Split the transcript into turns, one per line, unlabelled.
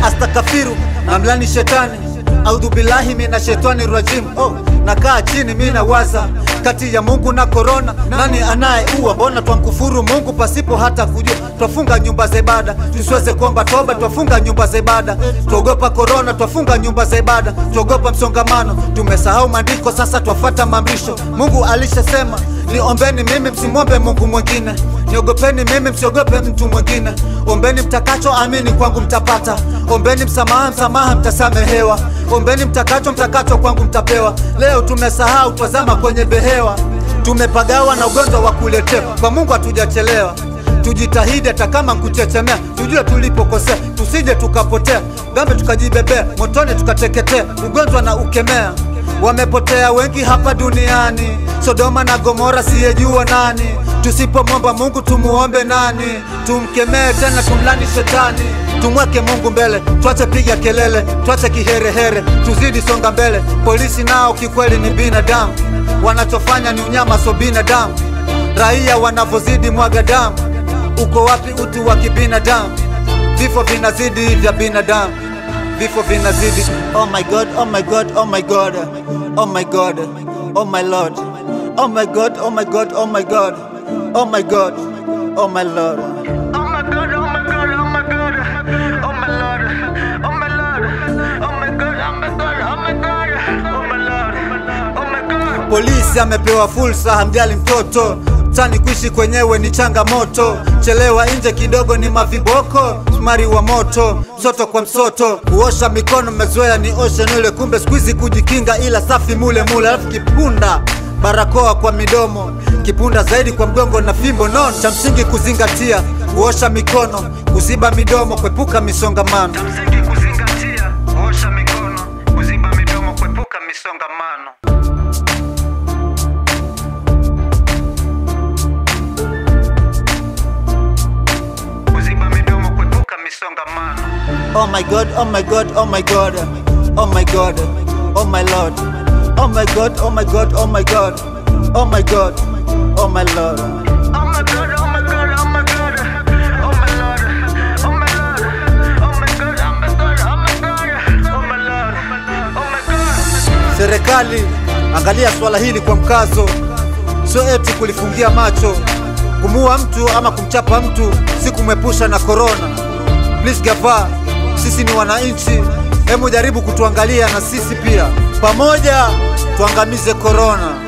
astakafiru namlani shetani audhu billahi mina shetani rajim oh, nakaa chini mi nawaza kati ya mungu na korona nani anayeua mbona twamkufuru mungu pasipo hata kujua twafunga nyumba za ibada tusiweze kuomba toba twafunga nyumba za ibada twaogopa korona twafunga nyumba za ibada twaogopa msongamano tumesahau maandiko sasa twafuata maamrisho mungu alishasema niombeni mimi msimwombe mungu mwingine niogopeni mimi msiogope mtu mwingine ombeni mtakacho amini kwangu mtapata ombeni msamaha msamaha mtasamehewa ombeni mtakacho mtakacho kwangu mtapewa leo tumesahau twazama kwenye behewa tumepagawa na ugonjwa wa kuletewa kwa mungu hatujachelewa tujitahidi hata kama nkuchechemea tujue tulipokosea tusije tukapotea gambe tukajibebea motoni tukateketea ugonjwa na ukemea wamepotea wengi hapa duniani sodoma na gomora siyejua nani tusipomwomba mungu tumuombe nani tumkemee tena tumlani shetani tumweke mungu mbele twache piga kelele twache kiherehere tuzidi songa mbele polisi nao kikweli ni binadamu wanachofanya ni unyama so binadamu raia wanavyozidi mwaga damu uko wapi utu wa kibinadamu vifo vinazidi vya binadamu vifo vinazidi oh my god oh my god oh my god oh my god oh my lord oh my god oh my god oh my god oh my god oh my lord
Oh my god, oh my god, oh my god, oh my lord, oh my lord, oh my god, oh my god, oh my god, oh my lord, oh my god.
polisi amepewa fursa hamjali mtoto tani kuishi kwenyewe ni changamoto chelewa nje kidogo ni maviboko msumari wa moto msoto kwa msoto kuosha mikono mezoea ni oshe nule kumbe skuizi kujikinga ila safi mule mule alafu kipunda barakoa kwa midomo kipunda zaidi kwa mgongo na fimbo non cha msingi kuzingatia kuosha mikono kuziba midomo kuepuka misongamano
Msingi kuzingatia, kuosha mikono, kuziba midomo, kuepuka misongamano. Kuziba midomo, kuepuka misongamano.
Oh my god, oh my god, oh my god, oh my god, oh my lord, oh my god, oh my god, oh my god, oh my god, oh my lord.
Oh my god, oh my god, oh my god, oh my lord, oh my lord, oh my god, oh my god, oh my god, oh my lord, oh my god.
Serikali, angalia swala hili kwa mkazo, sio eti kulifungia macho. Kumuua mtu ama kumchapa mtu si kumwepusha na korona. Please gava, sisi ni wananchi, hebu jaribu kutuangalia na sisi pia, pamoja tuangamize korona.